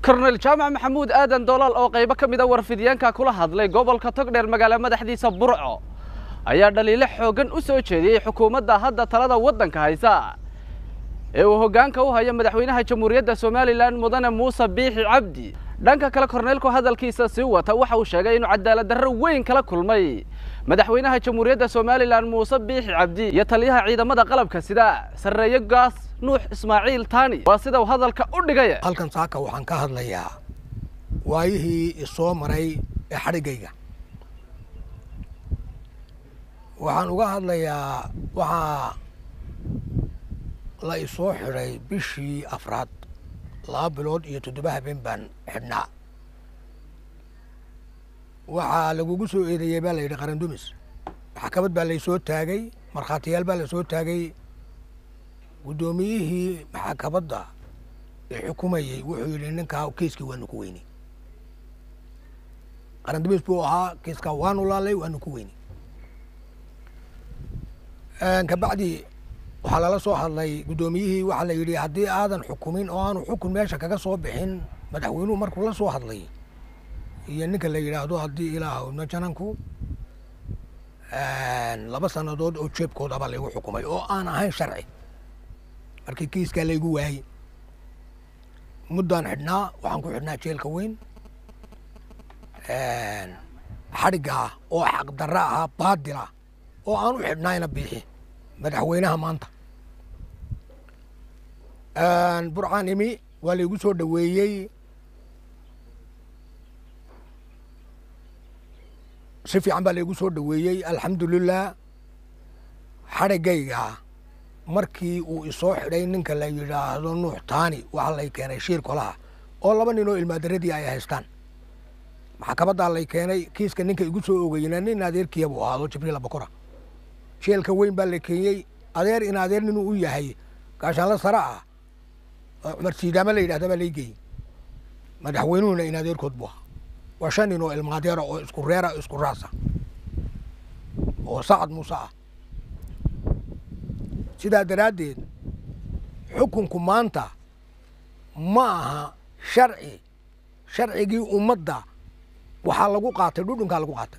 korneyl jaamac maxamuud aadan doolaal oo qaybo ka mida warfidyaanka kula hadlay gobolka togdheer magaalo madaxdiisa burco ayaa dhaliilo xooggan u soo jeediyey xukuumadda hadda talada waddanka haysa ee uu hoggaanka u hayo madaxweynaha jamhuuriyadda somalilan mudane muuse biixi cabdi dhanka kale korneylku hadalkiisa sii wata waxa uu sheegay inuu cadaalad darro weyn kala kulmay madaxweynaha jamhuuriyadda somalilan muuse biixi cabdi iyo taliyaha ciidamada qalabka sida sarreeye gaas nuux ismaaciil taani waa sida uu hadalka u dhigay halkan saaka waxaan ka hadlayaa waayihii isoo maray ee xadhiggayga waxaan uga hadlayaa waxaa la isoo xidhay bishii afraad laba bilood iyo toddoba habeen baan xidhnaa waxaa lagugu soo eedeeyey baa la yidhi qarandumis maxkamad baa laysoo taagay markhaatiyaal baa lasoo taagay guddoomiyihii maxkamadda ee xukumayey wuxuu yidhi ninkaa kiiskii waanu ku weynay qarandumis buu ahaa kiiskaa waanu laalay waanu ku weynay kabacdi waxaa lala soo hadlay guddoomiyihii waxaa la yidhi haddii aadan xukumin oo aanu xukun meesha kaga soo bixin madaxweynuhu markuu la soo hadlay iyo ninka la yidhaahdo haddii ilaahowna jananku laba sannadood oo jeebkoodaba laygu xukumay oo aan ahayn sharci markii kiiskaa laygu waayey muddaan xidhnaa waxaan ku xidhnaa jeelka weyn xadhigga ah oo xaqdarra ahaa baadil ah oo aan u xidhnayna biixi madaxweynaha maanta burcaan imi waa laygu soo dhoweeyey si fiican baa laygu soo dhoweeyey alxamdulilah xadhiggayga markii uu isoo xidhay ninka la yidhaahdo nuux taani waxaa lay keenay shiir kolaha oo laba nin oo ilmaadaradii ay haystaan maxkamaddaa lay keenay kiiska ninka igu soo ogeyna nin adeerkiya buu ahaado jibriil abakora sheelka weyn baa la keenyey adeer in adeer ninuu u yahay gaashaanla sare ah oo cumar siidaama la yidhahda baa laygeeyey madaxweynuhuna in adeerkood buu ahaa waa shan nin oo ilmaadeera oo isku reera isku raasa oo sacad muuse ah sidaa daraaddeed xukunku maanta ma aha sharci sharcigii ummadda waxaa lagu qaatay dhudhunkaa lagu qaatay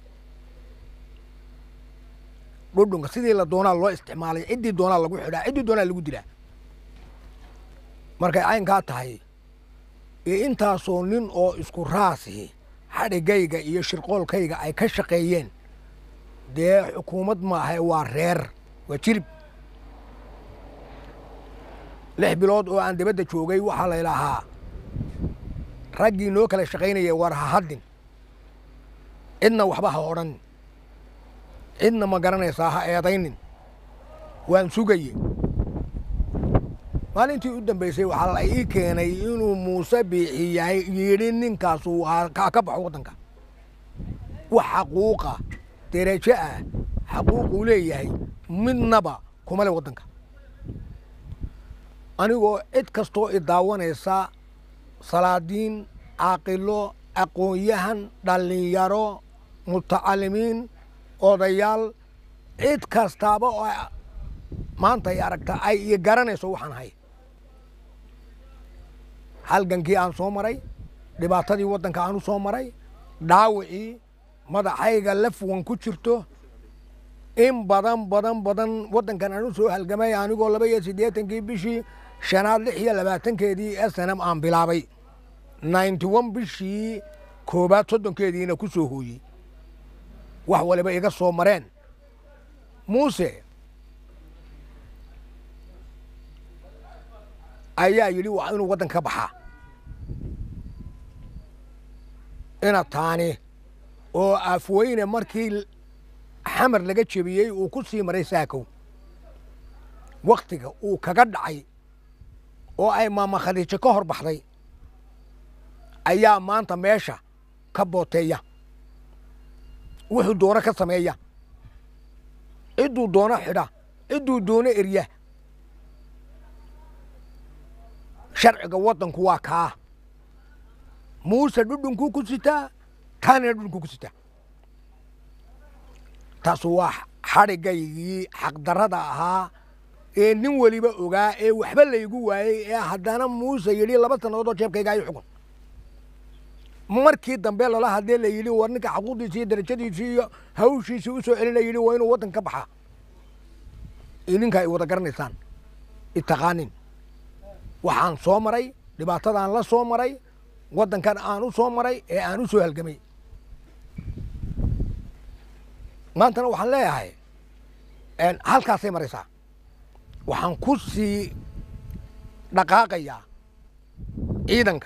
dhudhunka sidii la doonaa loo isticmaalay ciddii doonaa lagu xidhaa ciddii doonaa lagu dilaa markay caynkaa tahay ee intaasoo nin oo isku raasihi xadhiggayga iyo shirqoolkayga ay ka shaqeeyeen dee xukuumad maaha waa reer waa jirib lix bilood oo aan dibadda joogay waxaa laylahaa raggii noo kala shaqaynaya war ha haddin cidna waxba ha odhan cidna ma garanaysaa ha eedaynin waan sugaye maalintii u dambaysay waxaa la ii keenay inuu muuse biixi yahay yidhi ninkaasu ka baxo waddanka wax xaquuqa derajo ah xaquuquu leeyahay midnaba kuma le waddanka anigoo cid kastoo i daawanaysa salaadiin caaqilo aqoon-yahan dhallinyaro mutacalimiin odayaal cid kastaaba oo maanta ay aragta ay i garanayso waxaan ahay halgankii aan soo maray dhibaatadii waddanka aan u soo maray dhaawicii madaxayga lafwan ku jirto in badan badan badan waddankan aan u soo halgamay anigoo laba iyo siddeetankii bishii shanaad lix iyo labaatankeedii snm aan bilaabay ninety one bishii koobaad soddonkeediina ku soo hooyey wax waliba iga soo mareen muuse ayaa yidhi waa inuu waddanka ka baxaa ina taani oo afweyne markii xamar laga jebiyey uu ku sii maray saakow wakhtiga uu kaga dhacay oo ay maama khadiijo ka hor baxday ayaa maanta meesha ka booteeya wuxuu doono ka sameeya cidduu doono xidha cidduu doono erya sharciga waddanku waa kaa muuse dhudhunkuu ku sitaa taanina dhudhunkuu ku sitaa taasu waa xadhigaygii xaqdarrada ahaa ee nin weliba ogaa ee waxba laygu waayey ee haddana muuse yidhi laba sannadood oo jeebkayga ayu xukun markii dambe lala hadlee la yidhi war ninka xaquuqdiisii iyo darajadiisii iyo hawshiisii u soo celin la yidhi waa inuu waddan ka baxaa idinka ay wada garanaysaan itaqaanin waxaan soo maray dhibaatadaan la soo maray waddankan aan u soo maray ee aan u soo halgamay maantana waxaan leeyahay halkaasay maraysaa waxaan ku sii dhaqaaqayaa ciidanka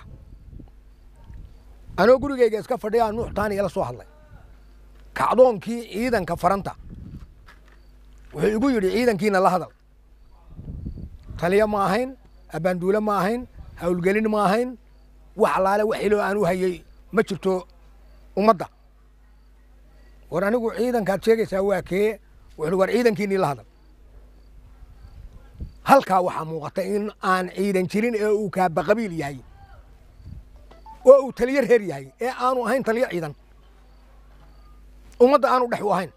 anoo gurigeyga iska fadhiyaa nuux taani ila soo hadlay kacdoonkii ciidanka faranta wuxuu igu yidhi ciidankiina la hadal taliyo ma ahayn abbaanduule ma ahayn hawlgelin ma ahayn wax alaale wax iloo aan u hayey ma jirto ummadda war anigu ciidankaad sheegaysaa waa kee wuxuu war ciidankiinii la hadal halkaa waxaa muuqata in aan ciidan jirin ee uu kaaba qabiil yahay oo uu taliyo reer yahay ee aanu ahayn taliyo ciidan ummadda aanu dhex u ahayn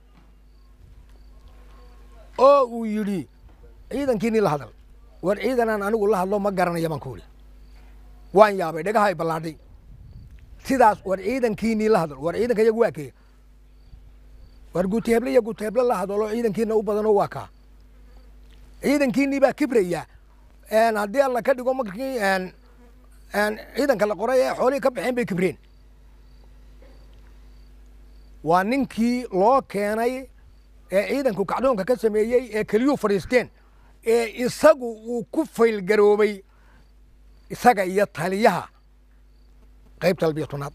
oo uu yidhi ciidankiinii la hadal war ciidanaan anigu la hadlo ma garanaya baan ku idhi waan yaabay dhagaha ay ballaadhay sidaas war ciidankiinii la hadal war ciidanka iyagu waa kee war guuteheble iyo guuteheble la hadalo ciidankiina u badanoo waa kaa ciidankiinii baa kibraya haddii alla ka dhigo markii ciidanka la qoray ee xoolihii ka baxeen bay kibreen waa ninkii loo keenay ee ciidanku kacdoonka ka sameeyey ee keliyuu fadhiisteen ee isagu uu ku faylgaroobay isaga iyo taliyaha qaybta albiya tobnaad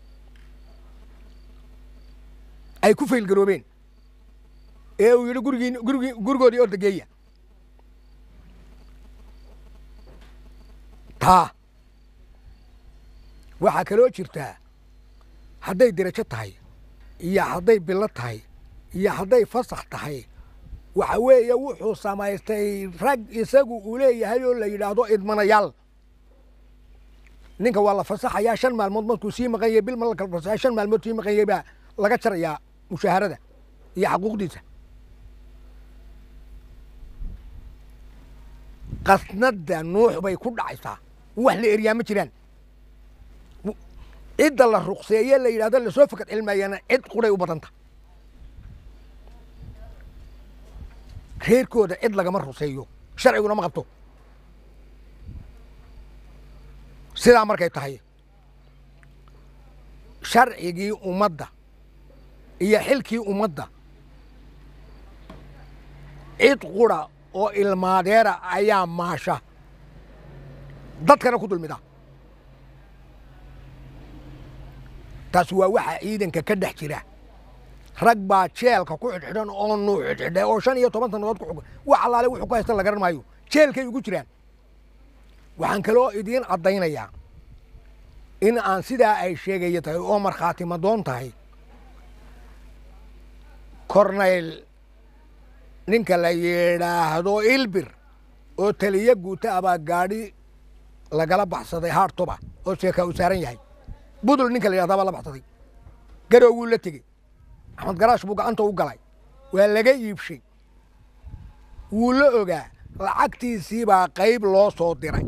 ay ku faylgaroobeen ee uu yidhi gurigii gurigii gurigoodii ordageeya taa waxaa kaloo jirtaa hadday derajo tahay iyo hadday bilo tahay iyo hadday fasax tahay waxa weeye wuxuu samaystay rag isagu uu leeyahay oo la yidhaahdo idmanayaal ninka waa la fasaxayaa shan maalmood markuu sii maqan yahay bil ma la kala fasaxaya shan maalmood sii maqan yahay baa laga jarayaa mushaharada iyo xaquuqdiisa qasnadda nuux bay ku dhacaysaa wax la eryaa ma jiraan cidda la ruqseeye la yidhahdo lasoo fakad cilmayana cid quray u badanta reerkooda cid lagama ruseeyo sharciguna ma qabto sidaa markay tahay sharcigii ummadda iyo xilkii ummadda cid qura oo ilmaadeera ayaa maasha dadkana ku dulmida taas waa waxaa ciidanka ka dhex jira rag baa jeelka ku xidhxidhan oo nuu xidhxidhay oo shan iyo toban sannadood ku xug wax allaale wuxuu ku haysta la garan maayo jeelkay ugu jiraan waxaan kaloo idiin caddaynayaa in aan sidaa ay sheegaya tahay oo markhaati madoon tahay kornayl ninka la yidhaahdo ilbir oo taliyo guuta abaa gaadhi lagala baxsaday haartoba oo sheeka uu saaran yahay budul ninka la yidhahdaa baa la baxsaday garow wuu la tegey axmed garaash buu gacanta u galay waa laga iibshay wuu la ogaa lacagtiisii baa qayb loo soo diray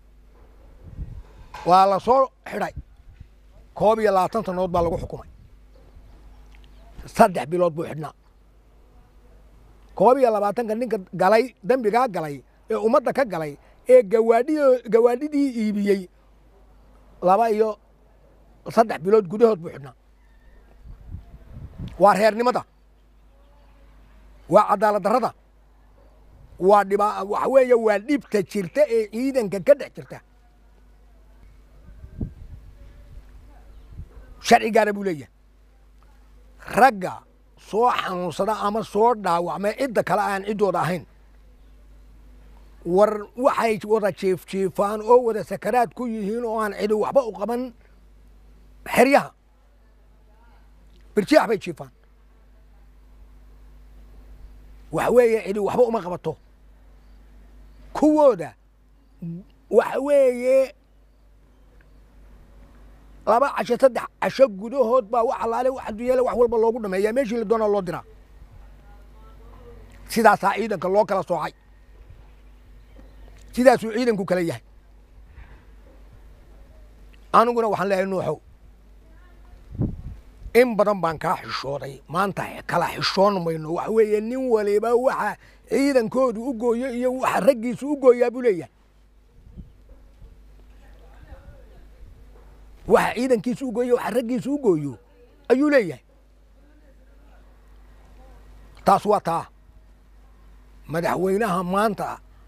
waa la soo xidhay koob iyo labaatan sannadood baa lagu xukumay saddex bilood buu xidhnaa koob iyo labaatanka ninka galay dembigaa galay ee ummadda ka galay ee gawaadhi gawaadhidii iibiyey laba iyo saddex bilood gudahood buu xidhnaa waa reernimada waa cadaalad darrada waa dhiba waxa weeye waa dhibta jirta ee ciidanka ka dhex jirta sharcigaana buu leeyahay ragga soo xanuunsada ama soo dhaawacma cidda kale aan ciddooda ahayn war waxay wada jiifjiifaan oo wada sakaraad ku yihiin oo aan cidi waxba u qaban xeryaha birjaax bay jiifaan waxa weeye cidi waxba uma qabato kuwooda waxa weeye laba casho saddex casho gudahood baa wax allaale wax adduunyale wax walba loogu dhameeyaa meeshii la doonaa loo diraa sidaasaa ciidanka loo kala soocay sidaasuu ciidanku kala yahay aniguna waxaan leeyahay nuuxow in badan baan kaa xishooday maanta kala xishoon mayno waxa weeye nin waliba waxa ciidankoodu u gooyo iyo waxa raggiisu u gooyaa buu leeyahay waxa ciidankiisu u gooyo waxa raggiisu u gooyo ayuu leeyahay taas waa taa madaxweynaha maanta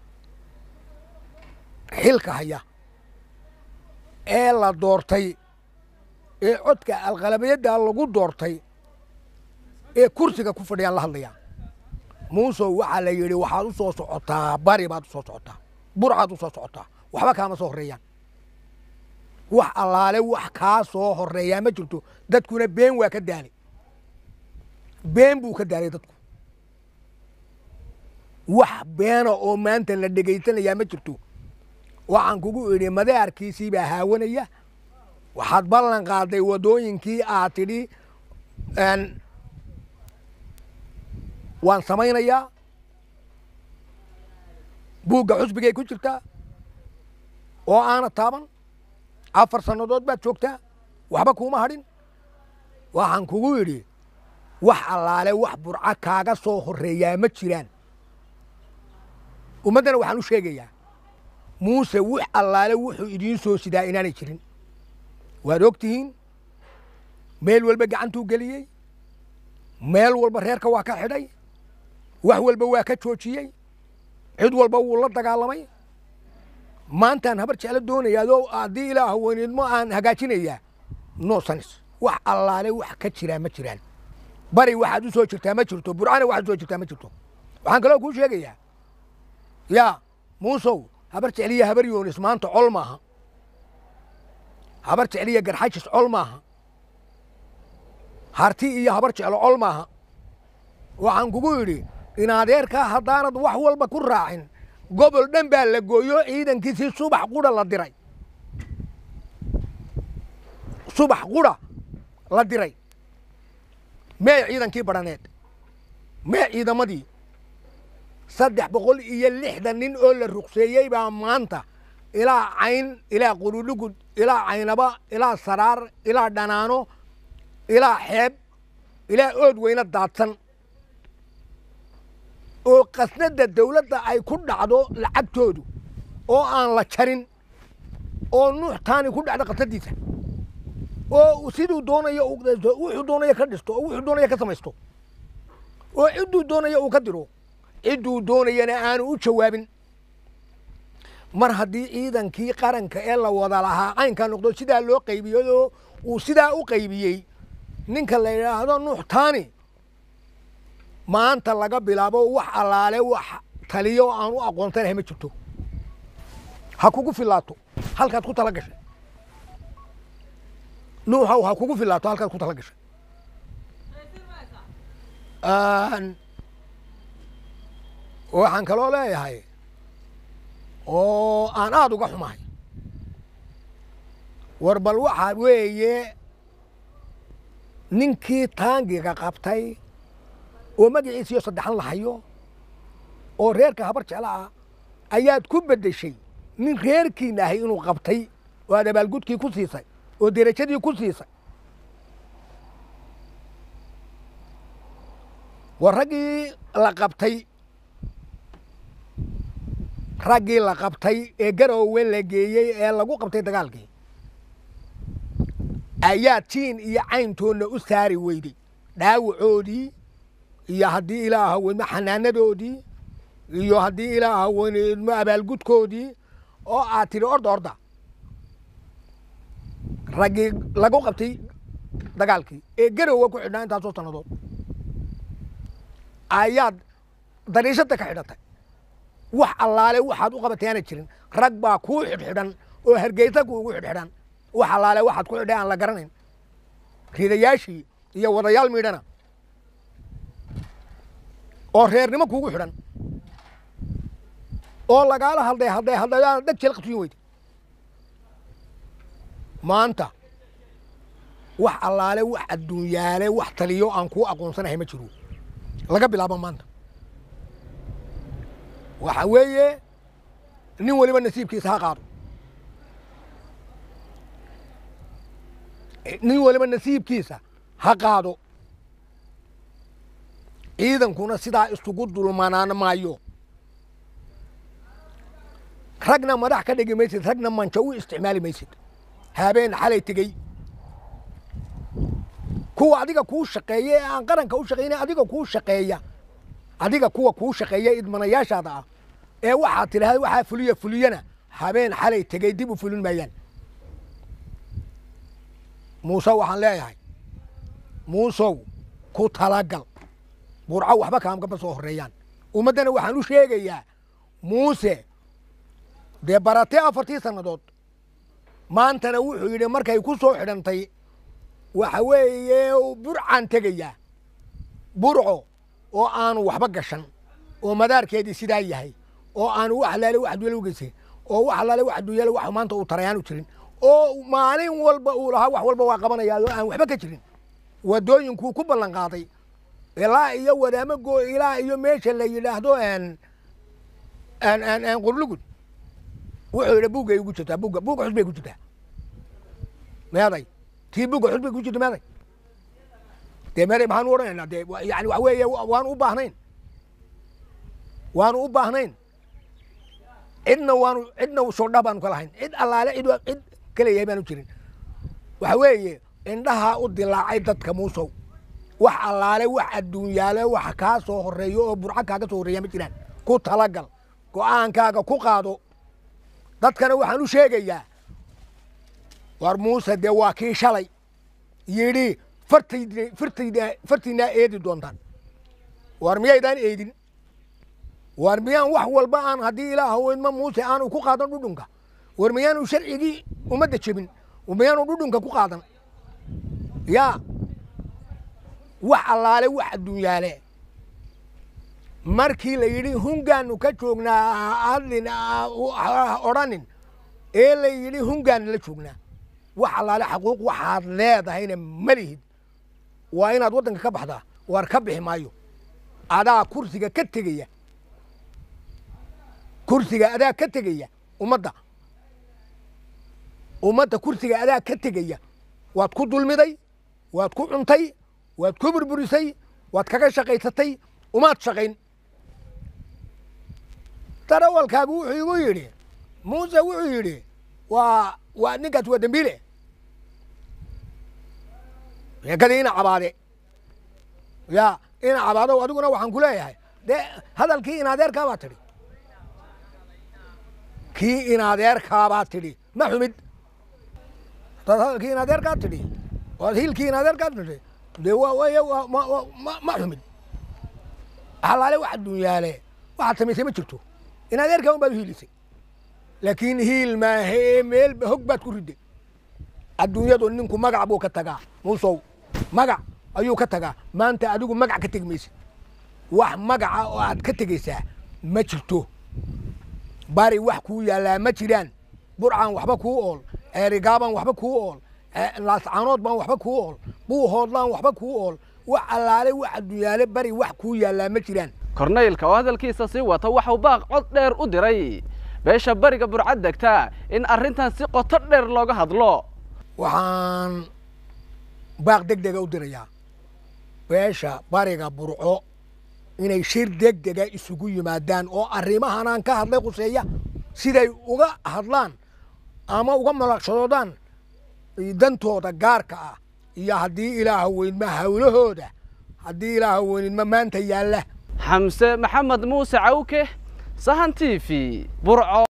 xilka haya ee la doortay ee codka alqalabiyadda lagu doortay ee kursiga ku fadhiyaan la hadlayaa muusow waxaa la yidhi waxaad u soo socotaa bari baad u soo socotaa burcaad u soo socotaa waxba kaama soo horreeyaan wax allaale wax kaa soo horreeyaa ma jirto dadkuna been waa ka daalay been buu ka daalay dadku wax beena oo maanta la dhegaysanayaa ma jirto waxaan kugu idhi madaarkiisii baa haawanaya waxaad ballan qaaday waddooyinkii aad tidhi waan samaynayaa buugga xusbigay ku jirtaa oo aana taaban afar sannadood baad joogtaa waxba kuuma hadhin waxaan kugu idhi wax allaale wax burco kaaga soo horreeyaa ma jiraan ummaddana waxaan u sheegayaa muuse wix allaale wuxuu idiin soo sidaa inaanay jirin waad og tihiin meel walba gacantuu geliyey meel walba reerka waa ka xidhay wax walba waa ka joojiyey cid walba wuu la dagaalamay maantaan habar jeclo doonayaadoo haddii ilaa haweeneedmo aan hagaajinayaa no sanis wax allaale wax ka jiraa ma jiraan bari waxaad u soo jirtaa ma jirto burcana waxaad u soo jirtaa ma jirto waxaan kaloo kuu sheegayaa yaa muusow habar jecliya habar yoonis maanta col maaha habar jecliya garxajis col maaha harti iyo habar jeclo col maaha waxaan kugu idhi in adeerkaa haddaanad wax walba ku raacin gobol dhan baa la gooyo ciidankiisii subax qudha la diray subax qudha la diray mee ciidankii badhaneed mee ciidamadii saddex boqol iyo lixdan nin oo la ruqseeyey baa maanta ilaa cayn ilaa qurudhugud ilaa caynaba ilaa saraar ilaa dhanaano ilaa xeeb ilaa ood weyne daadsan oo qasnadda dawladda ay ku dhacdo lacagtoodu oo aan la jarin oo nuux taani ku dhacdo qasnadiisa oo siduu doonayo wuxuu doonayo ka dhisto oo wuxuu doonayo ka samaysto oo cidduu doonayo uu ka diro cidduu doonayana aanu u jawaabin mar haddii ciidankii qaranka ee la wada lahaa caynkaa noqdo sidaa loo qaybiyey oo uu sidaa u qaybiyey ninka la yidhaahdo nuux taani maanta laga bilaabo wax allaale wax taliyo aan u aqoonsanahay ma jirto ha kugu filaato halkaad ku tala gashay nuuxow ha kugu filaato halkaad ku tala gashay waxaan kaloo leeyahay oo aan aada uga xumahay war bal waxaa weeye ninkii taangiga qabtay oo magaciisiyo saddexan lahayo oo reerka habar jecla ah ayaad ku beddeshay nin reerkiina ahay inuu qabtay oo aad abaalgudkii ku siisay oo derajadii ku siisay war raggii la qabtay raggii la qabtay ee garoowe la geeyey ee lagu qabtay dagaalkii ayaa tiin iyo cayntoonna u saari weyday dhaawacoodii iyo haddii ilaaha weydmo xanaanadoodii iyo haddii ilaaha weydmo abaalgudkoodii oo aad tidhi orda orda raggii lagu qabtay dagaalkii ee garoowe ku xidhnaa intaasoo sannadood ayaad dariishadda ka xidhatay wax allaale waxaad u qabatay aana jirin rag baa kuu xidhxidhan oo hargeysa kuugu xidhxidhan wax allaale waxaad ku xidhay aan la garanayn ridayaashii iyo wadayaal miidhana oo reernimo kuugu xidhan oo lagaala hadlay hadlay hadlayaana dheg jeel qabsiin weyda maanta wax allaale wax adduunyaale wax taliyo aan kuu aqoonsanahay ma jiro laga bilaabo maanta waxa weeye nin waliba nasiibkiisa ha qaado nin waliba nasiibkiisa ha qaado ciidankuna sidaa isugu dulmanaan maayo ragna madax ka dhigi maysid ragna manjo u isticmaali maysid habeen xalay tegey kuwa adiga kuu shaqeeya ee aan qaranka u shaqayna adiga kuu shaqeeya adiga kuwa kuu shaqeeya idmanayaashaada ah ee waxaad tidhahda waxaa fuliya fuliyana habeen xalay tegey dib u fulin maayaan muuse waxaan leeyahay muusow ku talagal burco waxba kaamkaba soo horeeyaan ummaddana waxaan u sheegayaa muuse dee baratee afartii sannadood maantana wuxuu yidhi markay ku soo xidhantay waxa weeye burcaan tegayaa burco oo aanu waxba gashan oo madaarkeedii sidaa yahay oo aanu wax alaale wax duyaal u geysan oo wax alaale wax duyaal wax maanta uu tarayaanu jirin oo maalin walba uu lahaa wax walba waa qabanayaa oo aan waxba ka jirin wadooyinkuu ku ballan qaaday ilaa iyo wadaamo goo ilaa iyo meesha la yidhaahdo qurlugud wuxuu yidhi buggay ugu jirtaa bugga bugga xus bay ku jirtaa meeday tii bugga xus bay ku jirta meeday dee meeday maxaan u odhanaynaa dee yani waxa weeye waanu u baahnayn waanu u baahnayn cidna waanu cidna soodha baanu ka lahayn cid allaale cid cid kaleeyahay baanu jirin waxa weeye indhahaa u dilaacay dadka muusow wax allaale wax adduunyaale wax kaa soo horeeyo oo burco kaaga soo horreeya ma jiraan ku talagal go'aankaaga ku qaado dadkana waxaan u sheegayaa war muuse dee waa kii shalay yidhi fartayd fartayda fartiinaa eedi doontaan war miyaydaan eedin war miyaan wax walba aan haddii ilaaha weydma muuse aanu ku qaadan dhudhunka war miyaanu sharcigii ummadda jebin miyaanu dhudhunka ku qaadan yaa wax allaale wax adduunyaale markii la yidhi hungaanu ka joognaa hadlin odhanin ee la yidhi hungaanu la joognaa wax allaale xaquuq waxaad leedahayna ma lihid waa inaad waddanka ka baxdaa waar ka bixi maayo adaa kursiga ka tegaya kursiga adaa ka tegaya ummadda ummadda kursiga adaa ka tegaya waad ku dulmiday waad ku cuntay waad ku burburisay waad kaga shaqaysatay umaad shaqayn darawalkaagu wuxuu igu yidhi muuse wuxuu yidhi waa waa ninkaas waa dembiile sheekadii ina cabaade ya ina cabaado adiguna waxaan ku leeyahay dee hadalkii in adeerkaabaad tidhi kii in adeerkaabaad tidhi ma xumid hadaad hadalkii in adeerkaad tidhi oad hiilkii in adeerkaad tidhi dee waa way ma xumid halaale wax adduunyaale waxaad samaysay ma jirto in adeerkaa un baad u hiilisay laakiin hiil maahe meel hog baad ku riday adduunyadu ninku magac buu ka tagaa muusow magac ayuu ka tagaa maanta adigu magac ka tegi maysid wax magaca oo aad ka tegaysaa ma jirto bari wax kuu yaallaa ma jiraan burcaan waxba kuu ool eerigaabaan waxba kuu ool laascaanood baan waxba kuu ool buuhoodlaan waxba kuu ool wax allaale wax adduunyaale bari wax kuu yaallaa ma jiraan korneylka oo hadalkiisa sii wata waxau baaq cod dheer u diray beesha bariga burcad degta in arrintan si qoto dheer looga hadlo waxaan baaq deg dega u dirayaa beesha bariga burco inay shir deg dega isugu yimaadaan oo arrimahanaan ka hadlay khuseeya siday uga hadlaan ama uga malaqshadoodaan dantooda gaarka ah iyo haddii ilaaha weynma hawlahooda haddii ilaaha weynidma maanta yaalla xamse maxamed muuse cawke sahan t v burco